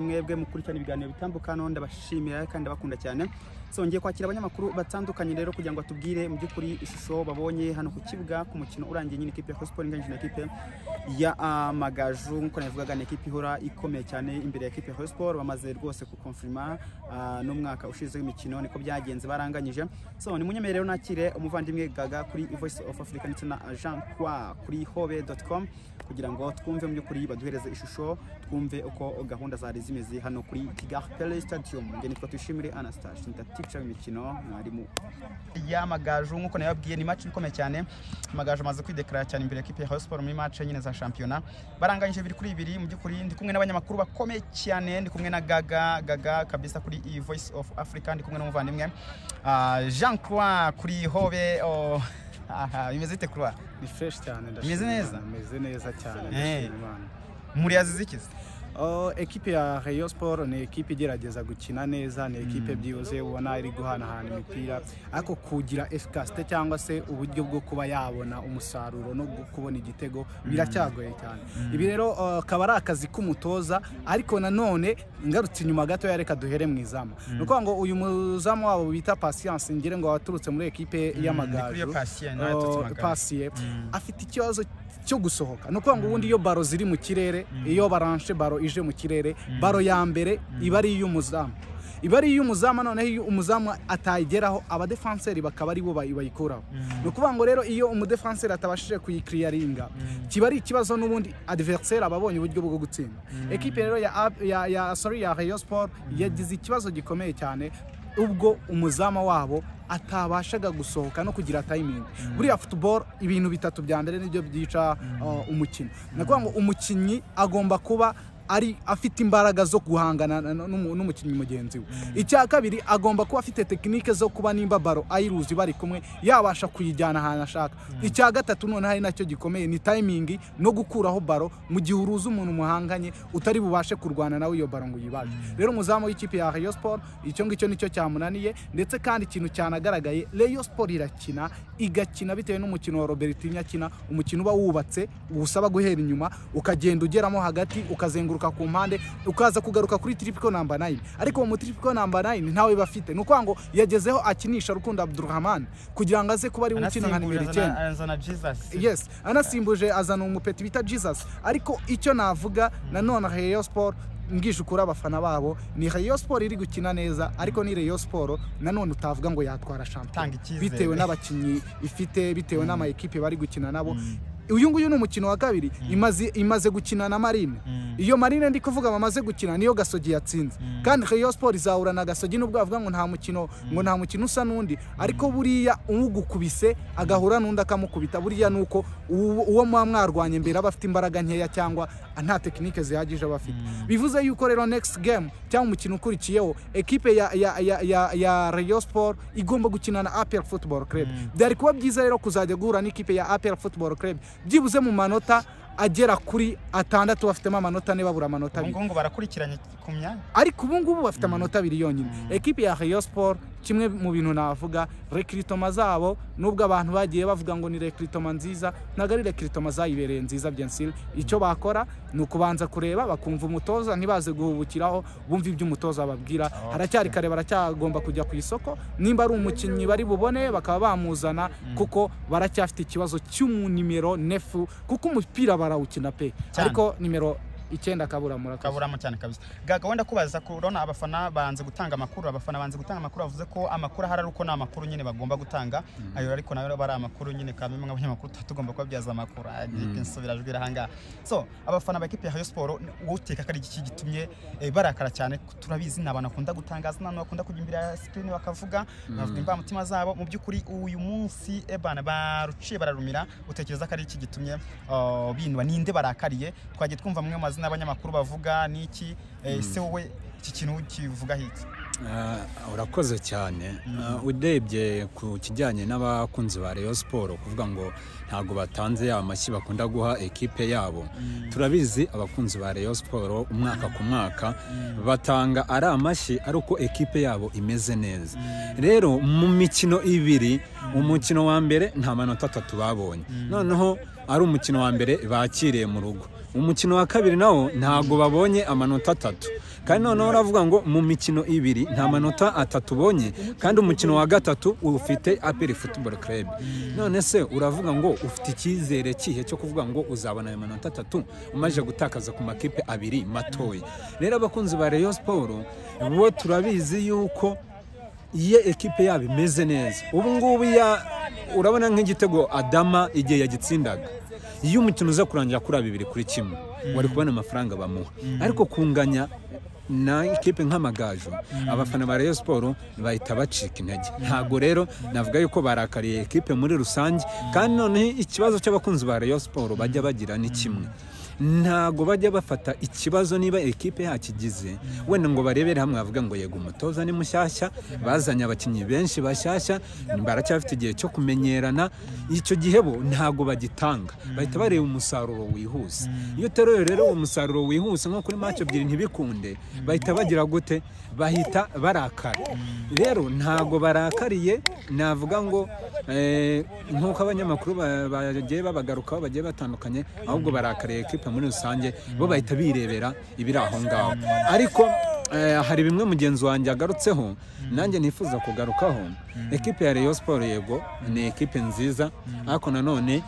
mwebwe mukurikirana ibiganiro bitambuka hano ndabashimira kandi ndabakunda cyane so ngiye kwakira abanyamakuru batandukanye rero kugira ngo batubwire mu by'ukuri ishusho babonye hano ku kibuga ku mukino urangiye nyine ikipe ya Cosport inganyije na ekipe ya ah, Amagaju nk'uko nabivugaga ni ekipe ihora ikomeye cyane imbere ya ekipe ya Cosport bamaze rwose kukonfirma ah, n'umwaka ushize w'imikino niko byagenze baranganyije so ni munyemerero nakire umuvandimwe Gaga kuri Voice of Africa ndetse na Jean Croix kuri hobe.com kugira ngo twumve mu by'ukuri baduhereze ishusho twumve uko gahunda zari zimeze hano kuri Kigali Pele Stadium njye nitwa Tuyishimire Anastase ndatica imikino mwarimu y'amagaju nk'uko nababwiye ni match ikomeye cyane amagaju amaze kwideklara cyane imbere ya kipe ya Rayon Sports muri match nyine za shampiyona baranganyije bibiri kuri bibiri mu by'ukuri ndi kumwe n'abanyamakuru bakomeye cyane ndi kumwe na Gaga Gaga kabisa kuri iyi Voice of Africa ndi kumwe n'umuvandimwe ah, Jean Croix kuri Hobe oh, aha, bimeze bite Croix ni fresh cyane Imeze neza? imeze neza cyane Eh. ndashima Imana muri yazizikiza Oh, ekipe ya Rayon Sport ni ekipe igerageza gukina neza ni ekipe byibuze ubona iri guhanahana imipira ariko kugira efficacité cyangwa se uburyo bwo kuba yabona umusaruro no gu- kubona igitego biracyagoye cyane ibi rero oh, akaba ari akazi k'umutoza ariko nanone ngarutse inyuma gato reka duhere mu izamu ni ukuvuga ngo uyu muzamu wabo bita Patience ngire ngo waturutse muri ekipe kuri iyo y'amagaju Patient, nawe yaturutse Amagaju. Patience Messi, afite ikibazo cyo gusohoka ni ukuvuga ngo ubundi iyo baro ziri mu kirere iyo baranshe baro ije mu kirere baro ya mbere iba ari iy'umuzamu iba ari iy'umuzamu noneho iyo umuzamu atayigeraho abadefanseri bakaba ari bo bayi- bayikuraho ni ukuvuga ngo rero iyo umudefanseri atabashije kuyikiriyaringa kiba ari ikibazo n'ubundi adiveriseri aba abonye uburyo bwo gutsinda ekipe rero ya Ab- ya ya sorry ya Rayon Sport yagize ikibazo gikomeye cyane ubwo umuzama wabo atabashaga gusohoka no kugira tayimingi buriya futuboro ibintu bitatu bya mbere nibyo byica uh, umukino ni ukuvuga ngo umukinnyi agomba kuba ari afite imbaraga zo guhangana na- na- n'umu- n'umukinnyi mugenzi we icya kabiri agomba kuba afite tekinike zo kuba nimba baro ayiruzi bari kumwe yabasha kuyijyana ahantu ashaka icya gatatu noneho ari nacyo gikomeye ni tayimingi no gukuraho baro mu gihe uruzi umuntu muhanganye utari bubashe kurwana nawe iyo baro ngo uyibaje rero umuzamu w'ikipe ya Rayon Sport icyo ngicyo nicyo cyamunaniye ndetse kandi ikintu cyanagaragaye Rayon Sport irakina igakina bitewe n'umukino wa Robertinho akina umukino uba wubatse usaba guhera inyuma ukagenda ugeramo hagati ukazenguruka ku mpande ukaza kugaruka kuri triple number 9 ariko mu triple number 9 ntawe bafite ni ukuvuga ngo yagezeho akinisha Rukundo Abdulrahman kugira ngo aze kuba ari we ukina nka nimero Anasimbuje icyenda azana- azana Jesus yes anasimbuje azana umupeti bita jesus ariko icyo navuga nanone rayon sport ngije ukuri abafana babo ni rayon sport iri gukina neza ariko ni rayon sport nanone utavuga ngo yatwara Tanga shampiyona icyizere. bitewe n'abakinnyi ifite bitewe n'ama ekipe bari gukina nabo uyu nguyu ni umukino wa kabiri imaze, imaze gukina na marine iyo marine ndi kuvuga bamaze gukina niyo gasogi yatsinze kandi rayon sport izahura na gasogi nubwo bavuga ngo nta mukino ngo nta mukino usa n'undi ariko buriya ugukubise agahura n'undi akamukubita buriya ni uko uwo uwo muba mwarwanye mbere aba afite imbaraga nkeya cyangwa nta tekinike zihagije aba afite bivuze yuko rero next game cyangwa umukino ukurikiyeho ekipe ya ya ya ya, ya rayon sport igomba gukina na apr football club byari kuba byiza rero kuzajya guhura n'ikipe ya apr football club byibuze mu manota agera kuri atandatu bafitemo amanota ane babura ubu amanota abiri ngubu ngo barakurikiranye ku myanya ariko ubu ngubu bafite amanota abiri yonyine ekipe ya Rayon Sport kimwe mu bintu navuga rekiritoma zabo nubwo abantu bagiye bavuga ngo ni rekiritoma nziza ntabwo ari rekiritoma zayibereye nziza byensire icyo bakora ni ukubanza kureba bakumva umutoza ntibaze guhubukiraho bumva ibyo umutoza ababwira haracyari kare baracyagomba kujya ku isoko nimba ari umukinnyi bari bubone bakaba bamuzana kuko baracyafite ikibazo cy'umunimero nefu kuko umupira barawukina pe Cyane. ariko nimero icyenda kabura murakoze kaburamo cyane kabisa gaga wenda kubaza ko urabona abafana banze gutanga amakuru abafana banze gutanga amakuru bavuze ko amakuru ahari ari uko ni amakuru nyine bagomba gutanga ayo ariko nayo aba ari amakuru nyine kandi bimwe abanyamakuru tuba tugomba kubabyaza amakuru nsubira ajwi ahangaha so abafana ba ekipi ya Rayon Sport ni- wowe uteka ko ari iki gitumye eh, barakara cyane turabizi ni abantu bakunda gutangaza ni abantu bakunda kujya imbere ya sikirini bakavuga bavuga imvamutima zabo mu by'ukuri uyu munsi ebana baruciye bararumira utekereza ko ari iki gitumye uh, binwa ninde barakariye twagiye twumva amwe mu mazina y'abanyamakuru bavuga n'iki eh, se wowe iki kintu kivuga hiki Ah, urakoze cyane Ah, urebye ku kijyanye n'abakunzi ba Rayon Sport kuvuga ngo ntabwo batanze ya mashyi bakunda guha ekipe yabo turabizi abakunzi ba Rayon Sport umwaka ku mwaka batanga ari amashyi ari uko ekipe yabo imeze neza rero mu mikino ibiri umukino wa mbere nta manota atatu babonye noneho ari umukino wa mbere bakiriye mu rugo umukino wa kabiri nawo ntabwo babonye amanota atatu kandi noneho uravuga ngo mu mikino ibiri nta manota atatu ubonye kandi umukino wa gatatu ufite aperi futuboro kerebu none se uravuga ngo ufite icyizere kihe cyo kuvuga ngo uzabona ayo manota atatu umaze gutakaza ku makipe abiri matoya rero abakunzi ba reyo siporo bo turabizi yuko iyo ekipe yabo imeze neza ubu ngubu ya urabona nk'igitego adama igihe yagitsindaga iyo umukino uza kurangira kuri bibiri kuri kimwe wari kubona amafaranga bamuha ariko kunganya na ekipe nk'amagaju abafana ba Rayon siporo bahita bacika intege ntabwo rero navuga yuko barakariye ekipe muri rusange kandi noneho ikibazo cy'abakunzi ba Rayon siporo bajya bagira ni kimwe ntago bajya bafata ikibazo niba ekipe yakigize wenda ngo barebere hamwe bavuga ngo yego umutoza ni mushyashya bazanye abakinnyi benshi bashyashya baracyafite igihe cyo kumenyerana icyo gihe bo ntago bagitanga bahita bareba umusaruro wihuse iyo uteruye rero uwo musaruro wihuse nko kuri mace ebyiri ntibikunde bahita bagira gute bahita barakara rero ntago barakariye navuga ngo eh, nk'uko abanyamakuru ba- bagiye babagarukaho bagiye batandukanye ahubwo barakariye ekipa muri rusange bo bahita birebera ibiri aho ngaho ariko eh, hari bimwe mugenzi wanjye agarutseho nanjye nifuza kugarukaho ekipe ya Rayon Sport yego ni ekipe nziza ariko nanone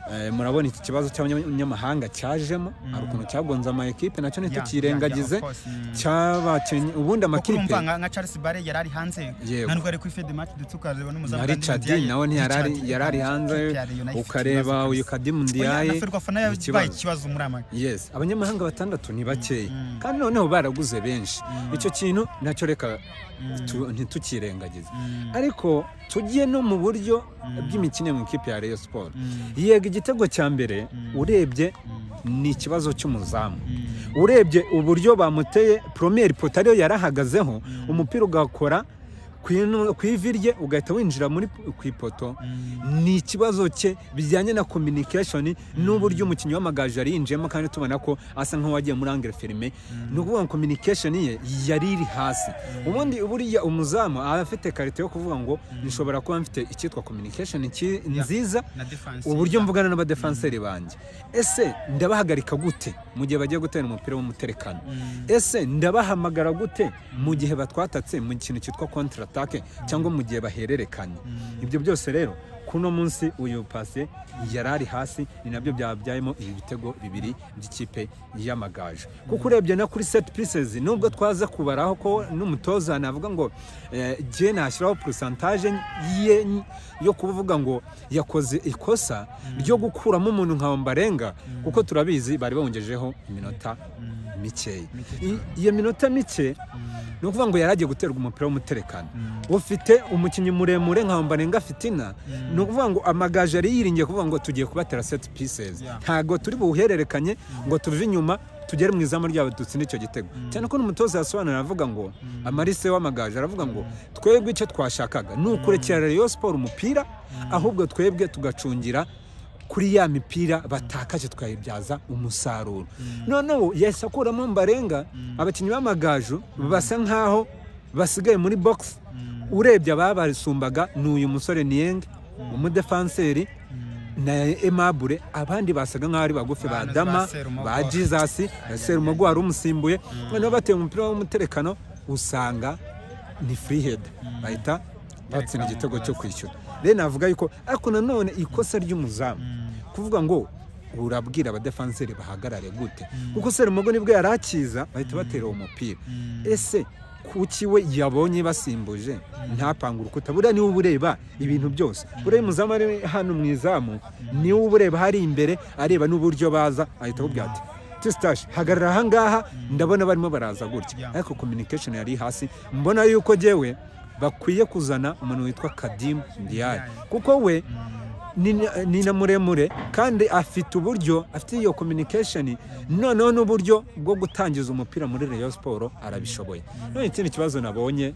Eh, murabona iki kibazo cy'abanyamahanga cyajemo hari ukuntu cyagonze ama ekipe nacyo ntitukirengagize yeah, of course. Mm. cyabakinnyi ubundi kuko amakipe urumva nka- nka charles bare yari ari hanze Yego. ntabwo ari kuri fede match ndetse ukareba n'umuzamu na Richard nawe ntiyari ari- yari ari hanze ukareba uyu Kadimu Ndiaye ferwafana ni yabaye ikibazo ikibazo muri ama yes abanyamahanga batandatu ni bakeya kandi noneho baraguze benshi icyo kintu nacyo reka tu- ntitukirengagize ariko tugiye no mu buryo bw'imikino mu ikipe ya Rayon Sport yego igitego cya mbere urebye ni ikibazo cy'umuzamu urebye uburyo bamuteye promeri poto ariyo yarahagazeho umupira ugakora ku ino- ku ivi rye ugahita winjira muri ku ipoto ni ikibazo cye bijyanye na communication n'uburyo umukinnyi w'amagaju yari yinjiyemo kandi tubona ko asa nk'uwagiye muri angere ferme ni ukuvuga ngo communication ye yari iri hasi ubundi buriya umuzamu aba afite karite yo kuvuga ngo nshobora kuba mfite icyitwa communication ki- nziza na defense uburyo mvugana n'abadefanseri banjye ese ndabahagarika gute mu gihe bagiye gutera umupira w'umuterekano ese ndabahamagara gute mu gihe batwatatse mu kintu cyitwa kontra atake cyangwa mu gihe bahererekanya ibyo byose rero kuno munsi uyu pase yari ari hasi ni nabyo byabyayemo ibi bitego bibiri by'ikipe y'amagaju kuko urebye na kuri set pieces nubwo twaza kubaraho ko n'umutoza navuga ngo eh, jye nashyiraho porosantaje ye yo kuvuga ngo yakoze ikosa ryo gukuramo umuntu nka Ombarenga kuko turabizi bari bawongejeho iminota mikeya I- iyo minota mike ni ukuvuga ngo yari agiye guterwa umupira w'umuterekano ufite umukinnyi muremure nka Ombarenga Fitina ni ukuvuga ngo amagaju yari yiringiye kuvuga ngo tugiye kubatera set pieces Yeah. ntago turi buwuhererekanye ngo tuve inyuma tugere mu izamu ryabo dutsinde icyo gitego cyane ko n'umutoza yasobanura aravuga ngo amarise w'amagaju aravuga ngo twebwe icyo twashakaga ni ukurekera Rayon Sport umupira ahubwo twebwe tugacungira kuri ya mipira batakaje tukayibyaza umusaruro noneho yahise akuramo mbarenga abakinnyi b'amagaju basa nkaho basigaye muri box urebye ababasumbaga ni uyu musore niyenge umudefanseri na emabure abandi basaga nkaho ari bagufi ba Bano dama ba Serumogo. ba jesus serumogo wari umusimbuye noneho bateye umupira w'umuterekano usanga ni freehead bahita batsinda igitego cyo kwishyura rero navuga yuko ariko nanone ikosa ry'umuzamu kuvuga ngo urabwira abadefanseri bahagarare gute kuko serumogo nibwo yari akiza bahita batera uwo mupira ese kuki we yabonye basimbuje ntapanga urukuta buriya niwe uba ureba ibintu byose buriya umuzamu ari hano mu izamu niwe uba ureba hari imbere areba n'uburyo baza ahita akubwira ati tisitashi hagarara aha ngaha ndabona barimo baraza gutya Yeah. ariko communication yari hasi mbona yuko jyewe bakwiye kuzana umuntu witwa kadimu ndiyaye kuko we ni na- ni na muremure kandi afite uburyo afite iyo communication noneho n'uburyo bwo gutangiza umupira muri Rayon Sport arabishoboye none ikindi kibazo nabonye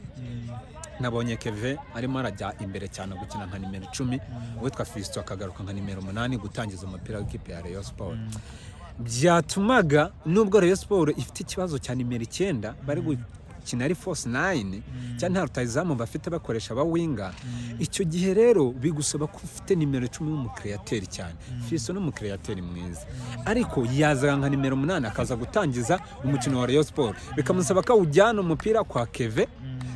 nabonye keve arimo arajya imbere cyane gukina nka nimero icumi uwitwa fisito akagaruka nka nimero umunani gutangiza umupira w'ikipe ya Rayon Sport byatumaga nubwo Rayon Sport ifite ikibazo cya nimero icyenda bari gu- bakina ari force nine cyangwa nta rutayizamu bafite bakoresha abawinga icyo gihe rero bigusaba ko ufite nimero icumi w'umukreateri cyane fiso ni umukreateri mwiza ariko yazaga nka nimero umunani akaza gutangiza umukino wa Rayon Sport bikamusaba ko awujyana umupira kwa Keve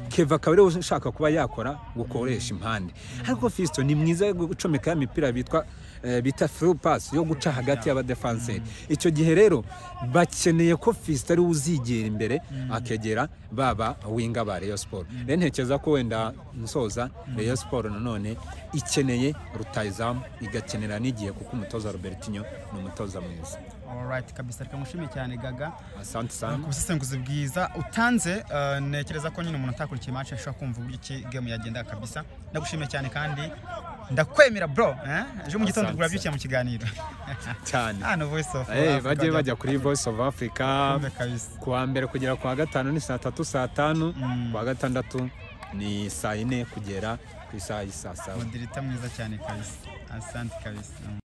Keva akaba ariwe ushaka kuba yakora gukoresha impande ariko Fiston ni mwiza yo gucomeka ya mipira bitwa eh, bita free pass yo guca hagati y'abadefanseri icyo gihe rero bakeneye ko Fiston ariwe uzigera imbere akegera baba winga ba Rayon Sport rero ntekereza ko wenda nsoza Rayon Sport nanone ikeneye rutayizamu igakenera n'igihe kuko umutoza Robertinho ni umutoza mwiza Alright kabisa reka nkushime cyane gaga asante Uh, sana ku busesenguzi bwiza utanze uh, ntekereza ko nyine umuntu utakurikiye match ashobora kumva uburyo ki game yagenda kabisa ndagushimiye cyane kandi ndakwemera bro eh? ejo mu gitondo Asante, kugura byukiye mu kiganiro cyane hano voice of Eh, Africa bajye wajya bajya kuri voice of africa kumve kabisa kuwa mbere kugera kuwa gatanu ni saa tatu saa tanu kuwa gatandatu ni saa yine kugera ku isaha y'i saa saba mudirita mwiza cyane kabisa asante kabisa